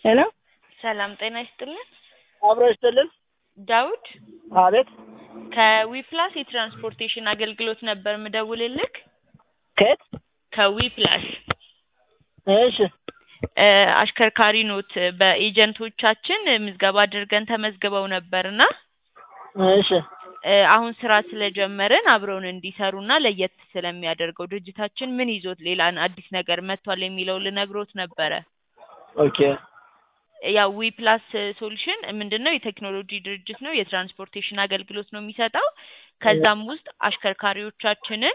ሄሎ ሰላም ጤና ይስጥልን። አብሮ ይስጥልን። ዳውድ አቤት። ከዊፕላስ የትራንስፖርቴሽን አገልግሎት ነበር ምደውልልክ። ከየት? ከዊፕላስ እሺ እ አሽከርካሪ ኖት። በኤጀንቶቻችን ምዝገባ አድርገን ተመዝግበው ነበርና እሺ እ አሁን ስራ ስለጀመርን አብረውን እንዲሰሩና ለየት ስለሚያደርገው ድርጅታችን ምን ይዞት ሌላን አዲስ ነገር መጥቷል የሚለው ልነግሮት ነበረ። ኦኬ ያው ዊ ፕላስ ሶሉሽን ምንድን ነው? የቴክኖሎጂ ድርጅት ነው። የትራንስፖርቴሽን አገልግሎት ነው የሚሰጠው። ከዛም ውስጥ አሽከርካሪዎቻችንን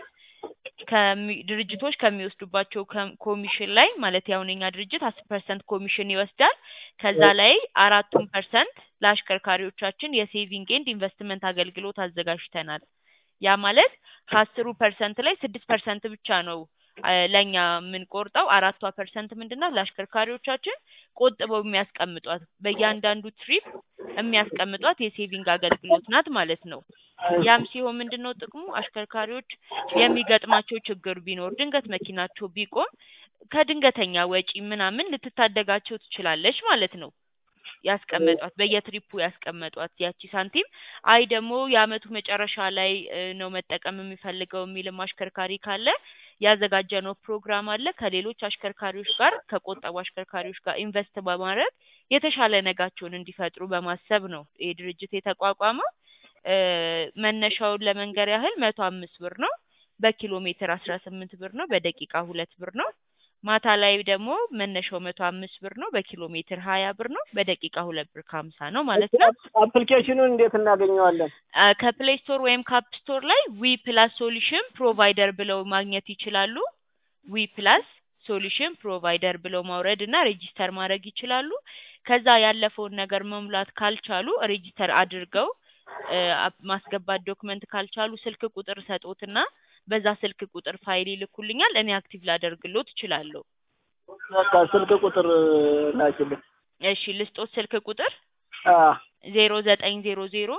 ከሚ- ድርጅቶች ከሚወስዱባቸው ከም- ኮሚሽን ላይ ማለት ያሁን የኛ ድርጅት አስር ፐርሰንት ኮሚሽን ይወስዳል። ከዛ ላይ አራቱን ፐርሰንት ለአሽከርካሪዎቻችን የሴቪንግ ኤንድ ኢንቨስትመንት አገልግሎት አዘጋጅተናል። ያ ማለት ከአስሩ ፐርሰንት ላይ ስድስት ፐርሰንት ብቻ ነው አ፣ ለእኛ የምንቆርጠው። አራቷ ፐርሰንት ምንድናት? ለአሽከርካሪዎቻችን ቆጥበው የሚያስቀምጧት በእያንዳንዱ ትሪፕ የሚያስቀምጧት የሴቪንግ አገልግሎት ናት ማለት ነው። ያም ሲሆን ምንድን ነው ጥቅሙ? አሽከርካሪዎች የሚገጥማቸው ችግር ቢኖር ድንገት መኪናቸው ቢቆም ከድንገተኛ ወጪ ምናምን ልትታደጋቸው ትችላለች ማለት ነው። ያስቀመጧት በየትሪፑ ያስቀመጧት ያቺ ሳንቲም አይ ደግሞ የአመቱ መጨረሻ ላይ እ፣ ነው መጠቀም የሚፈልገው የሚልም አሽከርካሪ ካለ ያዘጋጀነው ፕሮግራም አለ። ከሌሎች አሽከርካሪዎች ጋር ከቆጠቡ አሽከርካሪዎች ጋር ኢንቨስት በማድረግ የተሻለ ነጋቸውን እንዲፈጥሩ በማሰብ ነው ይህ ድርጅት የተቋቋመው። እ፣ መነሻውን ለመንገር ያህል መቶ አምስት ብር ነው። በኪሎ ሜትር አስራ ስምንት ብር ነው። በደቂቃ ሁለት ብር ነው። ማታ ላይ ደግሞ መነሻው መቶ አምስት ብር ነው። በኪሎ ሜትር ሀያ ብር ነው። በደቂቃ ሁለት ብር ከሀምሳ ነው ማለት ነው። አፕሊኬሽኑን እንዴት እናገኘዋለን? አ፣ ከፕሌይ ስቶር ወይም ካፕ ስቶር ላይ ዊ ፕላስ ሶሉሽን ፕሮቫይደር ብለው ማግኘት ይችላሉ። ዊ ፕላስ ሶሉሽን ፕሮቫይደር ብለው ማውረድ እና ሬጂስተር ማድረግ ይችላሉ። ከዛ ያለፈውን ነገር መሙላት ካልቻሉ ሬጂስተር አድርገው እ፣ አፕ- ማስገባት ዶክመንት ካልቻሉ ስልክ ቁጥር ሰጦትና በዛ ስልክ ቁጥር ፋይል ይልኩልኛል። እኔ አክቲቭ ላደርግሎት እችላለሁ። በቃ ስልክ ቁጥር ላኪልኝ። እሺ ልስጦት ስልክ ቁጥር አ ዜሮ ዘጠኝ ዜሮ ዜሮ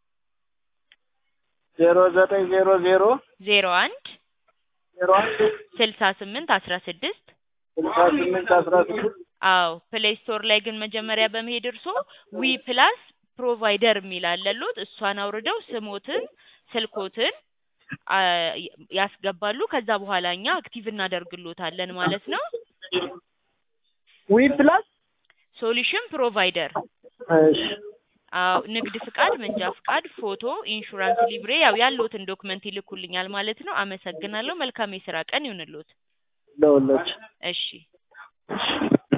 ዜሮ ዘጠኝ ዜሮ ዜሮ ዜሮ አንድ ዜሮ አንድ ስልሳ ስምንት አስራ ስድስት ስልሳ ስምንት አስራ ስድስት አዎ ፕሌይ ስቶር ላይ ግን መጀመሪያ በመሄድ እርሶ ዊ ፕላስ ፕሮቫይደር የሚል አለሎት እሷን አውርደው ስሞትን ስልኮትን አ፣ ያስገባሉ። ከዛ በኋላ እኛ አክቲቭ እናደርግሎታለን ማለት ነው። ዊ ፕላስ ሶሉሽን ፕሮቫይደር እሺ አዎ ንግድ ፍቃድ፣ መንጃ ፍቃድ፣ ፎቶ፣ ኢንሹራንስ፣ ሊብሬ ያው ያለዎትን ዶክመንት ይልኩልኛል ማለት ነው። አመሰግናለሁ። መልካም የስራ ቀን ይሁንልዎት። ለሁሎች እሺ